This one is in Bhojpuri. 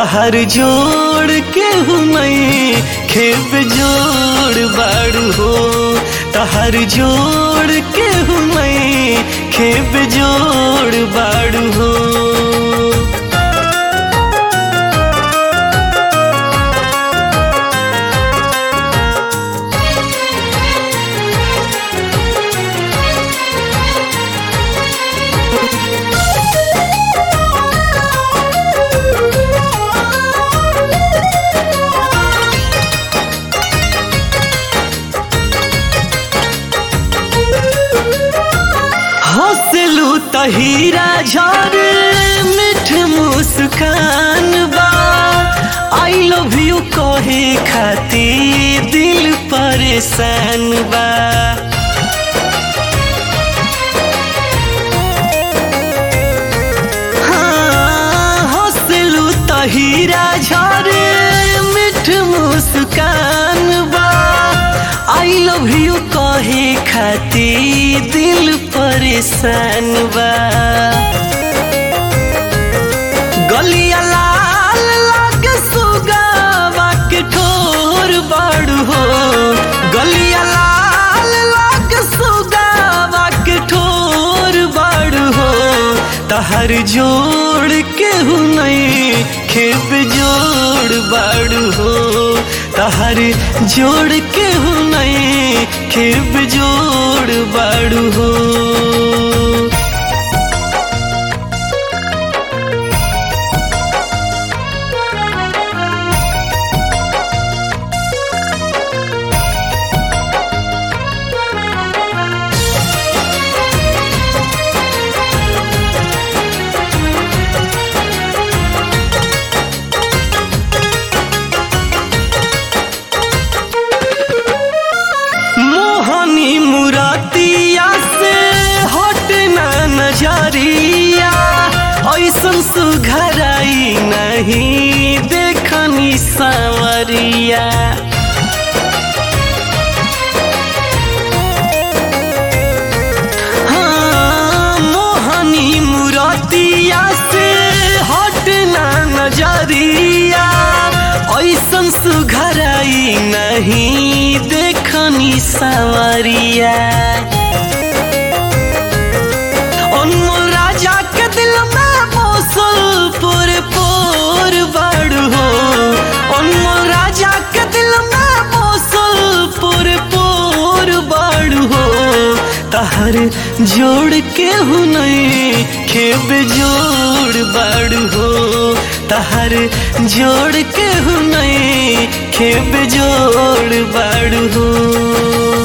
तहर जोड़ के नहीं खेब जोड़ बाड़ू हो तहर जोड़ के नहीं खेब जोड़ बाड़ू हो हौसलू तहीरा झर मिठ मुस्कान बा आई लव यू कहे खाती दिल परेशान बा हाँ, हौसलू तहीरा झर मिठ मुस्कान बा आई लव यू कहे खाती दिल परेशान बा गलिया लाल लाग सुगावा के ठोर बाड़ू हो गलिया लाल लाग सुगावा के ठोर बाड़ू हो तहर जोड़ के नहीं खेप जोड़ बाड़ू हो तहर जोड़ के नहीं खेप जोड़ बाड़ू हो मोहनी मुरातिया से हट ना नजरिया ऐसन सुघराई नहीं देखनी सावरिया हाँ, मोहनी मुरातिया से हट ना नजरिया ऐसन सुघराई नहीं देखनी सवरिया अनमोल राजा के दिल में बसल पुर पुर बड़ हो अनमोल राजा के दिल में बसल पुर पुर बड़ हो तहर जोड़ के हु नहीं खेब जोड़ बड़ हो तहर जोड़ के हु नहीं खेब जोड़ बड़ हो